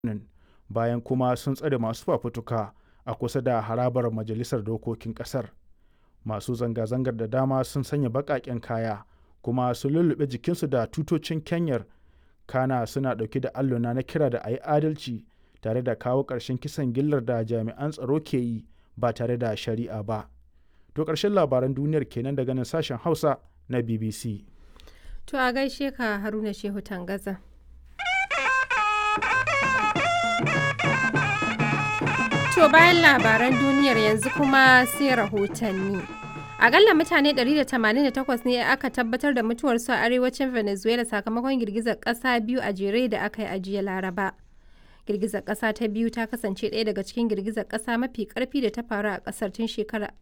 bayan kuma sun tsare masu fafutuka a kusa da harabar majalisar dokokin kasar masu zanga-zangar da dama sun sanya baƙaƙen kaya kuma sun lullube jikinsu da tutocin kenyar kana suna ɗauke da alluna na kira da a yi adalci tare da kawo ƙarshen kisan gillar da jami'an tsaro ke yi ba tare da shari'a ba to ƙarshen labaran duniyar kenan daga nan sashen hausa na bbc To a gaishe ka Haruna Shehu Tangaza. To bayan labaran duniyar yanzu kuma sai rahotanni. Akalla mutane 188 ne aka tabbatar da mutuwarsu a arewacin Venezuela sakamakon girgizar ƙasa biyu a jere da aka yi a jiya Laraba. Girgizar ƙasa ta biyu ta kasance ɗaya daga cikin girgizar ƙasa mafi ƙarfi da ta faru a ƙasar tun shekarar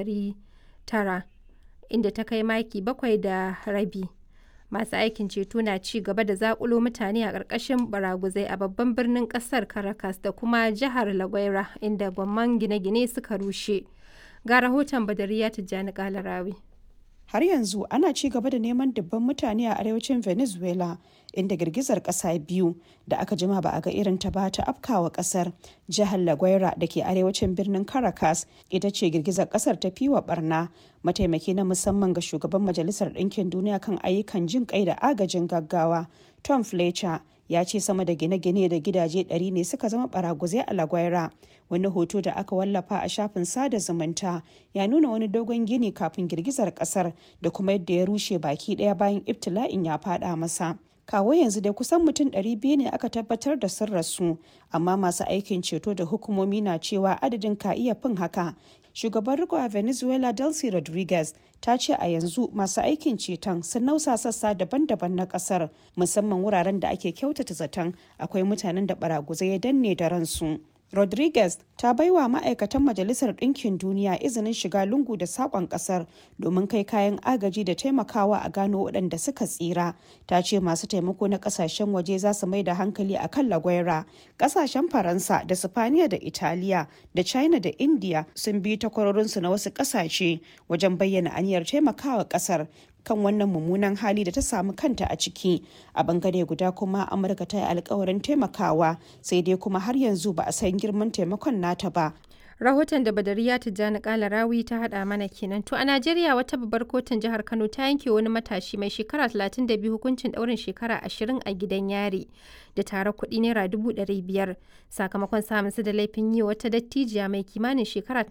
1900 inda ta kai maki bakwai da rabi. masu aikin ceto na ci gaba da zakulo mutane a ƙarƙashin baraguzai a babban birnin ƙasar caracas da kuma jihar la guaira inda gwamman gine-gine suka rushe ga rahoton badariya tijjani kalarawi har yanzu ana ci gaba da neman dubban mutane a arewacin venezuela inda girgizar kasa biyu da aka jima ba a ga irin ta ba ta afkawa kasar jihar la guaira da ke arewacin birnin caracas ita ce girgizar kasar ta fiwa barna mataimaki na musamman ga shugaban majalisar ɗinkin duniya kan ayyukan jin kai da agajin gaggawa tom fletcher ya ce sama da gine-gine da gidaje 100 ne suka zama baraguzai a lagwaira wani hoto da aka wallafa a shafin sada zumunta ya nuna wani dogon gini kafin girgizar kasar da kuma yadda ya rushe baki daya bayan ibtila'in ya fada masa kawo yanzu dai kusan mutum 200 ne aka tabbatar da sun rasu amma masu aikin ceto da hukumomi na cewa adadin ka iya fin haka shugaban riko a venezuela delcy rodriguez ta ce a yanzu masu aikin ceton sun nausa sassa daban-daban na kasar musamman wuraren da ake kyautata zaton akwai mutanen da baraguzai ya danne da ransu rodriguez ta baiwa ma'aikatan majalisar ɗinkin duniya izinin shiga lungu da saƙon ƙasar domin kai kayan agaji da taimakawa a gano waɗanda suka tsira ta ce masu taimako na ƙasashen waje za su mai da hankali a kan lagwaira ƙasashen faransa da sifaniya da italiya da china da india sun bi takwarorinsu na wasu ƙasashe wajen bayyana aniyar taimakawa ƙasar kan wannan mummunan hali da ta samu kanta a ciki a bangare guda kuma amurka ta yi alkawarin taimakawa sai dai kuma har yanzu ba a san girman taimakon nata ba rahoton da badariya tijjani kala rawi ta hada mana kenan to a najeriya wata babbar kotun jihar kano ta yanke wani matashi mai shekara 32 hukuncin daurin shekara 20 a gidan yari da tare kuɗi naira 500 sakamakon samun su da laifin yi wata dattijiya mai kimanin shekara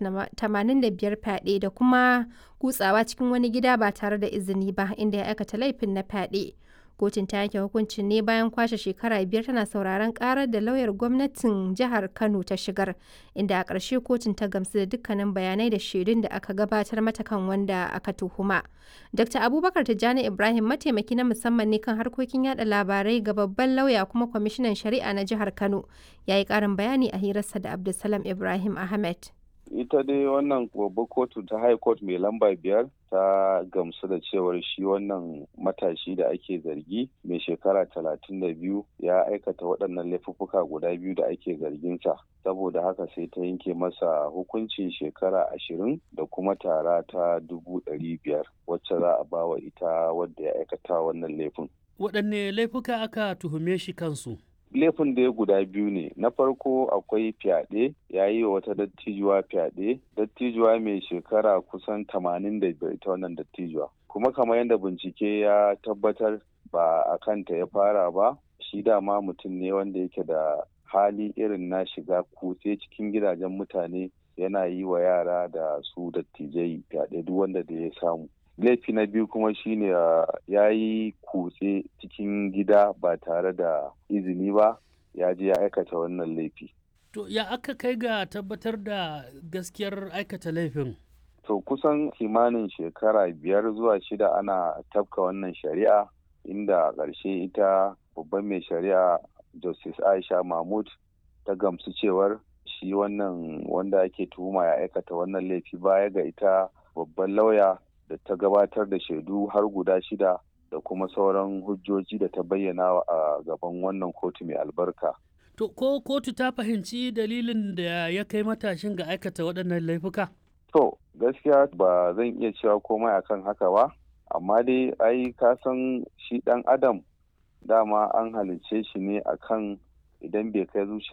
85 fyaɗe da kuma kutsawa cikin wani gida ba tare da izini ba inda ya aikata laifin na fyaɗe. kotun ta yanke hukuncin ne bayan kwashe shekara biyar tana sauraron karar da lauyar gwamnatin jihar kano ta shigar inda a ƙarshe kotun ta gamsu da dukkanin bayanai da shaidun da aka gabatar mata kan wanda aka tuhuma dr abubakar tijjani ibrahim mataimaki na musamman ne kan harkokin yada labarai ga babban lauya kuma kwamishinan shari'a na jihar kano ya yi ƙarin bayani a hirarsa da abdulsalam ibrahim ahmed ita dai wannan babbar kotu ta high court mai lamba biyar ta gamsu da cewar shi wannan matashi da ake zargi mai shekara talatin da biyu ya aikata waɗannan laifuffuka guda biyu da ake zarginsa saboda haka sai ta yanke masa hukuncin shekara ashirin da kuma tara ta dubu ɗari biyar wacce za a bawa ita wadda ya aikata wannan laifin waɗanne laifuka aka tuhume shi kansu laifin da ya guda biyu ne na farko akwai fyaɗe ya yi wa wata dattijuwa fyaɗe dattijuwa mai shekara kusan tamanin da biyar ita wannan dattijuwa kuma kamar yadda bincike ya tabbatar ba a kanta ya fara ba shi dama mutum ne wanda yake da hali irin na shiga kutse cikin gidajen mutane yana yi wa yara da su dattijai fyaɗe duk wanda da ya samu laifi na biyu kuma shine ya yi kutse cikin gida ba tare da izini ba ya je ya aikata wannan laifi. To ya aka kai ga tabbatar da gaskiyar aikata laifin? To kusan kimanin shekara biyar zuwa shida ana tafka wannan shari'a inda a ƙarshe ita babban mai shari'a Justice Aisha Mahmud ta gamsu cewar shi wannan wanda ake tuhuma ya aikata wannan laifi baya ga ita babban lauya da ta gabatar da shaidu har guda shida da kuma sauran hujjoji da ta bayyana a gaban wannan kotu mai albarka. To ko kotu ta fahimci dalilin da ya kai matashin ga aikata waɗannan laifuka? To gaskiya ba zan iya cewa komai akan haka ba, amma dai ai ka san shi ɗan adam dama an halicce shi ne akan idan bai kai zuciya